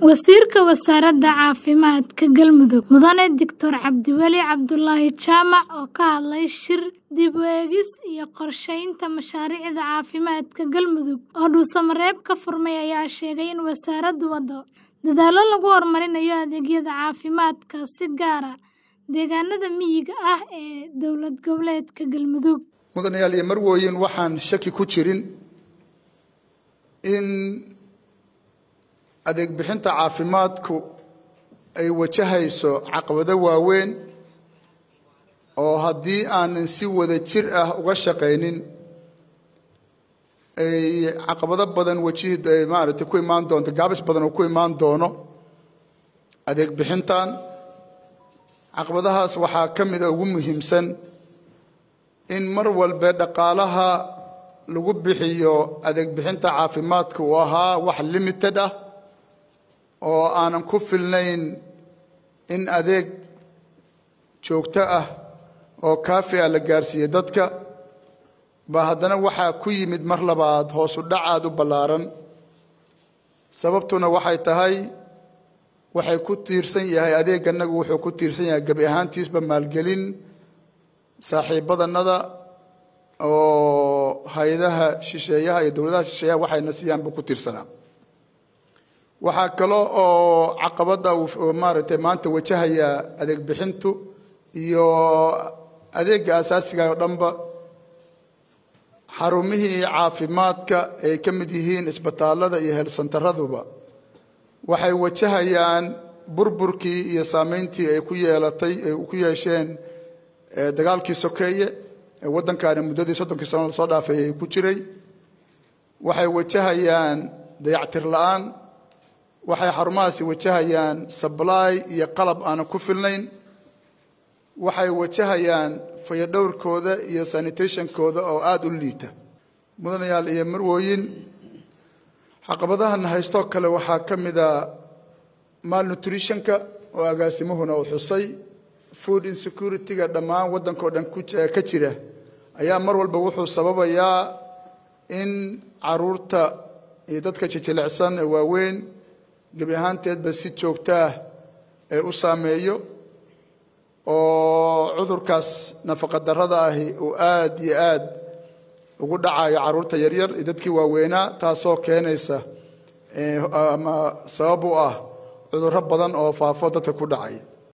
Wasiirka Wasaaradda Caafimaadka Galmudug Mudane Dictor Cabdiweli Cabdulaahi Jaamac oo ka hadlay shir dib u eegis iyo qorshaynta mashaariicda caafimaadka Galmudug oo dhuusamareeb ka furmay ayaa sheegay in wasaaraddu waddo dadaallo lagu horumarinayo adeegyada caafimaadka si gaar ah deegaanada miyiga ah ee dowlad goboleedka Galmudug. mudanayaal iyo marwooyin waxaan shaki ku jirin in adeeg bixinta caafimaadku ay wajahayso caqabado waaweyn oo haddii aanan si wada jir ah uga shaqaynin ay caqabado badan wajihi maaragtay ku imaan doonto gaabis badan oo ku imaan doono adeeg bixintan caqabadahaas waxaa ka mid a ugu muhiimsan in mar walba dhaqaalaha lagu bixiyo adeeg bixinta caafimaadka uu ahaa wax limited ah oo aanan ku filnayn in adeeg joogto ah oo kaafi ah la gaarsiiyo dadka ba haddana waxaa ku yimid mar labaad hoosu dhacaad u ballaaran sababtuna waxay tahay waxay ku tiirsan yahay adeeganagu wuxuu ku tiirsan yahay gebi ahaantiisba maalgelin saaxiibadanada oo hay-adaha shisheeyaha iyo dowladaha shisheeyaha waxayna siiyaan buu ku tiirsanaa waxaa kalo oo caqabadda uu maaragtay maanta wajahaya adeeg bixintu iyo adeegga asaasiga oo dhanba xarumihii caafimaadka ay ka mid yihiin isbitaallada iyo heelsantaraduba waxay wajahayaan burburkii iyo saameyntii ay ku yeelatay ay ku yeesheen dagaalkii sokeeye ee waddankaani muddadii soddonkii sano lasoo dhaafay ay ku jiray waxay wajahayaan dayactir la-aan waxay xarumahaasi wajahayaan sablaay iyo qalab aanan ku filnayn waxay wajahayaan fayadhowrkooda iyo sanitationkooda oo aada u liita mudanayaal iyo marwooyin caqabadahan haystoo kale waxaa ka mid a malnutritionka oo agaasimuhuna uu xusay food insecurity-ga dhammaan waddankao dhan ka jira ayaa mar walba wuxuu sababayaa in caruurta iyo dadka jijilicsan ee waaweyn gebi ahaanteedba si joogto ah ee u saameeyo oo cudurkaas nafaqadarrada ahi uu aada iyo aad ugu dhacayo carruurta yaryar iyo dadkii waaweynaa taasoo keenaysa ama sabab u ah cudurro badan oo faafo dadka ku dhacay